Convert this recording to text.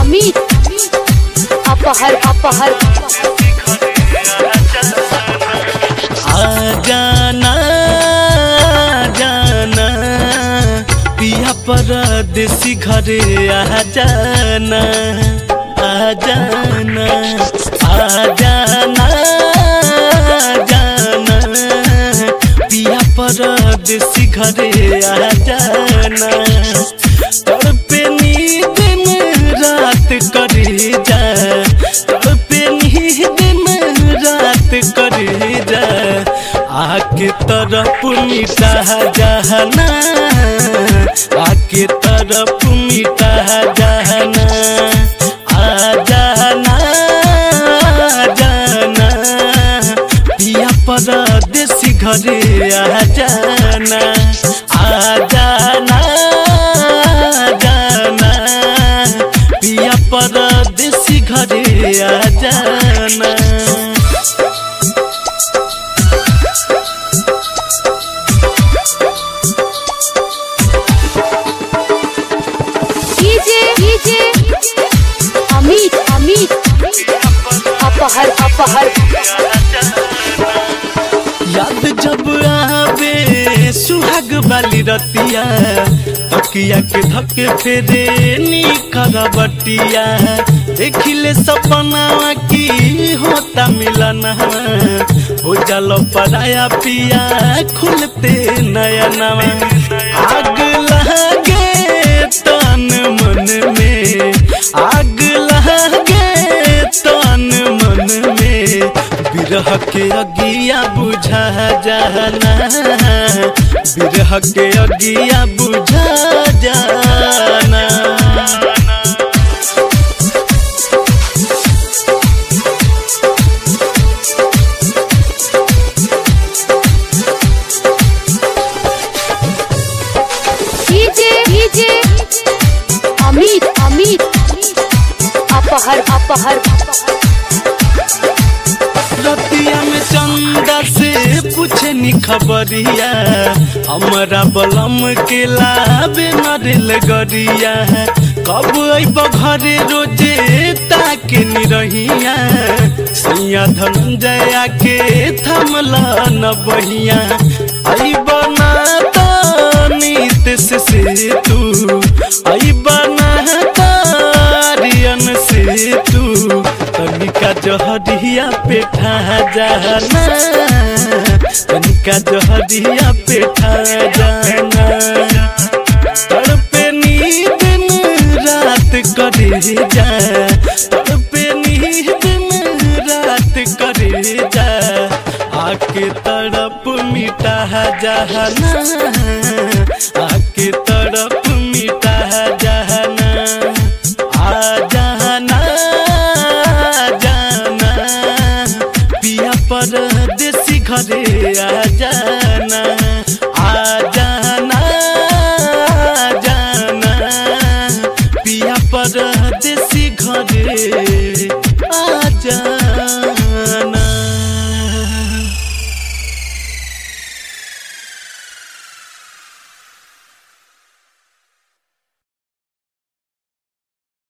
अमित अपहर अपहर आ जाना जाना पिया परदेसी घरे आ जाना आ जाना आ जाना जाना पिया परदेसी घरे आ जाना तड़पे नींद में रात करे जा तड़पे नींद में रात करे जा आके तरफ मिटा जहना आके तरफ मिटा जहना आ जाना जाना पिया परदेसी घरे आ जाना आ जाना जाना पिया परदेसी घरे आ जाना डीजे डीजे अमित अमित अपहर अपहर याद जब आवे सुहाग वाली रतिया तकिया के धके फेरे नी करबटिया देखिले सपना की होता मिलन हो जल पराया पिया खुलते नया नवा आग लगे तन मन में आग लगे तन मन में बिरह के अगिया बुझा जाना बिरह के अगिया बुझा जाना डीजे डीजे अमित अमित अपहर अपहर रतिया में चंदा से पूछे नी खबरिया हमारा बलम के लाबे नरेल गरिया कब अब घरे रोजे ताके नी रहिया सैया धनंजया के थमला न बहिया आई बना नीत से से तू आई बना तारियन से तू तनिका जहरिया पेठा जाना तनिका जहरिया पेठा जाना तड़पे नींद में रात करे जा तड़पे नींद में रात करे जा आके तड़प मिटा जहना आके तड़प मिटा जहना आ जाना जाना पिया परदेसी घरे आ जाना आ जाना जाना पिया परदेसी घरे